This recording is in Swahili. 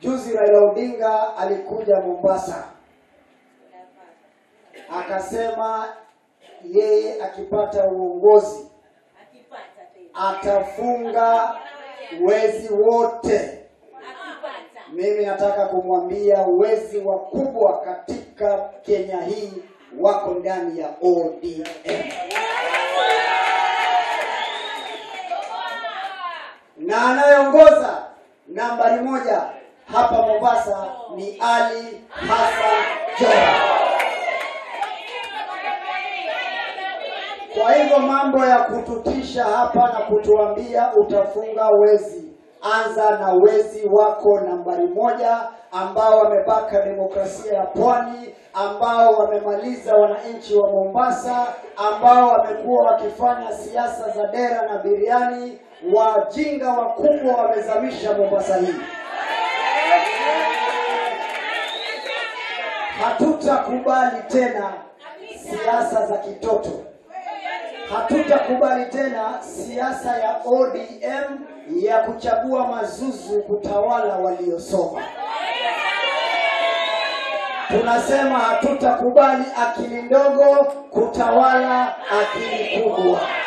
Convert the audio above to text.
Juzi Raila Odinga alikuja Mombasa, akasema yeye akipata uongozi akipata tena atafunga wezi wote. akipata Mimi nataka kumwambia wezi wakubwa katika Kenya hii wako ndani ya ODM. na anayeongoza nambari moja hapa Mombasa ni Ali Hassan Joho. Kwa hivyo mambo ya kututisha hapa na kutuambia utafunga wezi, anza na wezi wako nambari moja ambao wamebaka demokrasia ya pwani, ambao wamemaliza wananchi wa Mombasa, ambao wamekuwa wakifanya siasa za dera na biriani. Wajinga wakubwa wamezamisha Mombasa hii. Hatutakubali tena siasa za kitoto. Hatutakubali tena siasa ya ODM ya kuchagua mazuzu kutawala waliosoma. Tunasema hatutakubali akili ndogo kutawala akili kubwa.